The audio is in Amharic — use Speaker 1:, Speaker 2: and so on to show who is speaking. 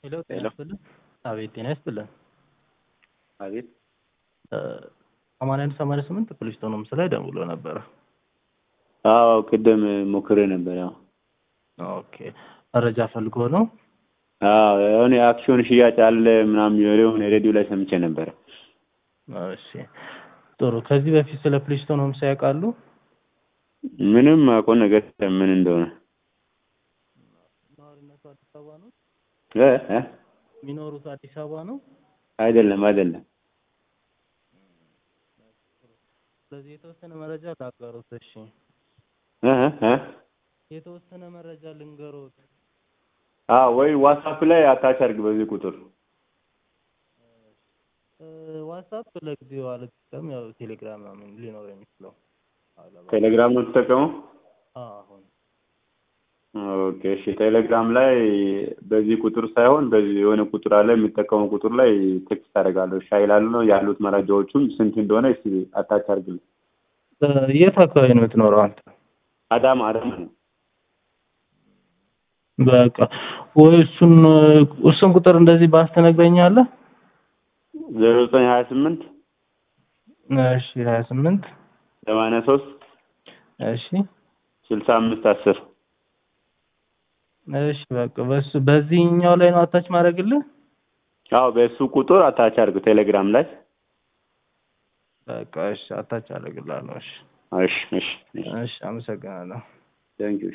Speaker 1: ሄሎ ጤና
Speaker 2: ሄሎ።
Speaker 1: ይስጥልን። አቤት ጤና ይስጥልን።
Speaker 2: አቤት
Speaker 1: ሰማንያ አንድ ሰማንያ ስምንት ፕሊስቶን ሆምስ ላይ ደውሎ ነበረ።
Speaker 2: አዎ ቅድም ሞክሬ ነበር። ያው
Speaker 1: ኦኬ መረጃ ፈልጎ ነው።
Speaker 2: አዎ የሆነ የአክሲዮን ሽያጭ አለ ምናምን የሆነ ሬዲዮ ላይ ሰምቼ ነበረ።
Speaker 1: እሺ ጥሩ። ከዚህ በፊት ስለ ፕሊስቶን ሆምስ ያውቃሉ?
Speaker 2: ምንም አውቀው ነገር የለም ምን እንደሆነ
Speaker 1: ነዋሪነቱ አዲስ አበባ ነው?
Speaker 2: እ እ
Speaker 1: የሚኖሩት አዲስ አበባ ነው?
Speaker 2: አይደለም አይደለም።
Speaker 1: ስለዚህ የተወሰነ መረጃ ላጋሩት። እሺ
Speaker 2: እ እ እ
Speaker 1: የተወሰነ መረጃ ልንገሮት።
Speaker 2: አዎ ወይ ዋትስአፕ ላይ አታች አድርግ በዚህ ቁጥር
Speaker 1: እ ዋትስአፕ ለጊዜው አልጠቀም፣ ያው ቴሌግራም ምናምን ሊኖር የሚችለው አለባ-
Speaker 2: ቴሌግራም ነው የምትጠቀመው?
Speaker 1: አዎ፣ አሁን
Speaker 2: ኦኬ እሺ። ቴሌግራም ላይ በዚህ ቁጥር ሳይሆን በዚህ የሆነ ቁጥር አለ የሚጠቀመው ቁጥር ላይ ቴክስት አደርጋለሁ። እሺ ይላሉ ነው ያሉት መረጃዎቹም ስንት እንደሆነ እስኪ አታች አድርግልኝ።
Speaker 1: እ የት አካባቢ ነው የምትኖረው አንተ?
Speaker 2: አዳማ አዳማ ነው።
Speaker 1: በቃ ወይ እሱን እሱን ቁጥር እንደዚህ ባስተነግረኛለህ?
Speaker 2: ዜሮ ዘጠኝ ሀያ ስምንት
Speaker 1: እሺ ሀያ ስምንት
Speaker 2: ሰማንያ ሶስት
Speaker 1: እሺ
Speaker 2: ስልሳ አምስት አስር
Speaker 1: እሺ በቃ በሱ በዚህኛው ላይ ነው አታች ማድረግልህ?
Speaker 2: አዎ በእሱ ቁጥር አታች አድርግ ቴሌግራም ላይ።
Speaker 1: በቃ እሺ አታች አደርግልሃለሁ። እሺ
Speaker 2: እሺ እሺ
Speaker 1: እሺ አመሰግናለሁ።
Speaker 2: ቴንኪው